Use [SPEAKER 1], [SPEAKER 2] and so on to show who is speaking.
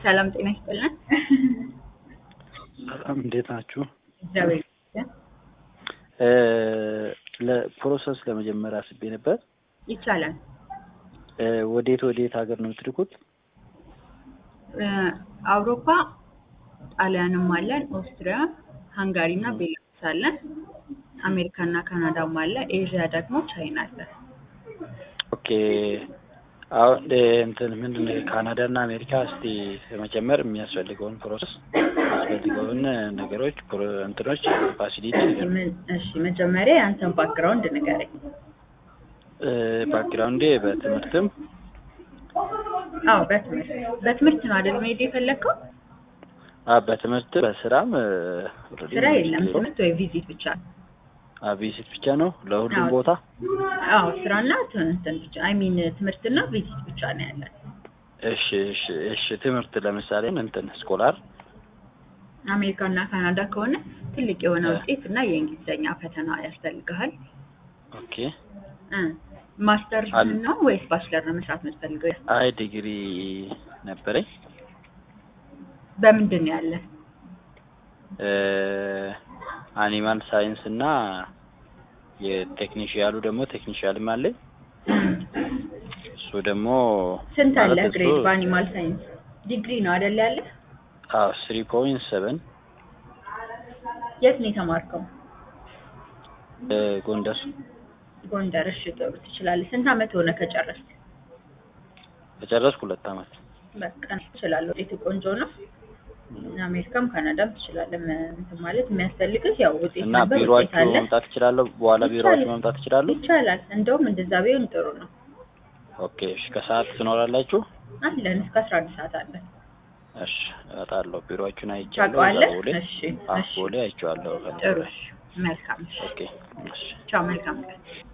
[SPEAKER 1] ሰላም ጤና ይስጥልን።
[SPEAKER 2] ሰላም እንዴት ናችሁ?
[SPEAKER 1] እግዚአብሔር ይመስገን።
[SPEAKER 2] ለፕሮሰስ ለመጀመር አስቤ ነበር።
[SPEAKER 1] ይቻላል።
[SPEAKER 2] እ ወዴት ወዴት ሀገር ነው የምትልኩት?
[SPEAKER 1] እ አውሮፓ ጣሊያንም አለን፣ ኦስትሪያ፣ ሃንጋሪ እና ቤላሩስ አለን። አሜሪካ እና ካናዳም አለ። ኤዥያ ደግሞ ቻይና አለ።
[SPEAKER 2] ኦኬ አሁን እ እንትን ምንድን ነው ካናዳ እና አሜሪካ እስቲ ለመጀመር የሚያስፈልገውን ፕሮሰስ የሚያስፈልገውን ነገሮች ፕሮ- እንትኖች ፋሲሊቲ
[SPEAKER 1] ምን- እሺ መጀመሪያ የአንተን ባክግራውንድ ንገረኝ።
[SPEAKER 2] ባክግራውንዴ በትምህርትም
[SPEAKER 1] አዎ በትምህርት በትምህርት ነው አይደል መሄድ የፈለግከው?
[SPEAKER 2] አ በትምህርት በስራም እ already
[SPEAKER 1] ስራ የለም
[SPEAKER 2] ሞክሬው።
[SPEAKER 1] ትምህርት ወይ ቪዚት ብቻ ነው?
[SPEAKER 2] አ ቪዚት ብቻ ነው ለሁሉም
[SPEAKER 1] አዎ።
[SPEAKER 2] ቦታ
[SPEAKER 1] አዎ ስራና እንትን ብቻ አይ ሚን ትምህርትና ቪዚት ብቻ ነው ያለን።
[SPEAKER 2] እሺ እሺ እሺ ትምህርት ለምሳሌ እንትን ስኮላር
[SPEAKER 1] አሜሪካ እና ካናዳ ከሆነ ትልቅ የሆነ
[SPEAKER 2] እ።
[SPEAKER 1] ውጤት እና የእንግሊዝኛ ፈተና ያስፈልግሃል።
[SPEAKER 2] ኦኬ
[SPEAKER 1] እ ማስተር
[SPEAKER 2] አለ።
[SPEAKER 1] ነው ወይስ ባችለር ነው መስራት የምትፈልገው?
[SPEAKER 2] አይ ዲግሪ ነበረኝ
[SPEAKER 1] በምንድን ነው ያለ?
[SPEAKER 2] እ አኒማል ሳይንስ እና የቴክኒሽያሉ ደግሞ ቴክኒሽያልም አለኝ እሱ ደግሞ
[SPEAKER 1] ስንት አለ
[SPEAKER 2] ማለት እሱ-
[SPEAKER 1] ግሬድ በአኒማል ሳይንስ? ዲግሪ ነው አይደል ያለ?
[SPEAKER 2] አዎ ስሪ ፖይንት ሰቨን
[SPEAKER 1] የት ነው የተማርከው?
[SPEAKER 2] ጎንደር
[SPEAKER 1] ጎንደር። እሺ ጥሩ ትችላለህ። ስንት አመት ሆነ ከጨረስክ?
[SPEAKER 2] ከጨረስኩ ሁለት አመት
[SPEAKER 1] በቃ ትችላለህ። ውጤቱ ቆንጆ ነው። አሜሪካም ካናዳም ትችላለህ። መ- እንትን ማለት የሚያስፈልግህ ያው ውጤት
[SPEAKER 2] እና
[SPEAKER 1] ነበር፣ ውጤት
[SPEAKER 2] ቢሮአችሁ
[SPEAKER 1] አለ።
[SPEAKER 2] መምጣት እችላለሁ በኋላ ቢሮአችሁ
[SPEAKER 1] ይቻላል።
[SPEAKER 2] መምጣት እችላለሁ
[SPEAKER 1] ይቻላል። እንደውም እንደዛ ቢሆን ጥሩ ነው።
[SPEAKER 2] ኦኬ እሺ ከሰዓት ትኖራላችሁ
[SPEAKER 1] አለን እስከ አስራ አንድ ሰዓት አለን።
[SPEAKER 2] እሺ እመጣለሁ ቢሮአችሁን አይቻለሁ
[SPEAKER 1] ታውቀዋለህ?
[SPEAKER 2] እዛ ቦሌ
[SPEAKER 1] እሺ
[SPEAKER 2] አዎ
[SPEAKER 1] እሺ
[SPEAKER 2] ቦሌ አይቼዋለሁ
[SPEAKER 1] ጥሩ። መልካም። እሺ
[SPEAKER 2] ኦኬ እሺ
[SPEAKER 1] ቻው። መልካም ቀን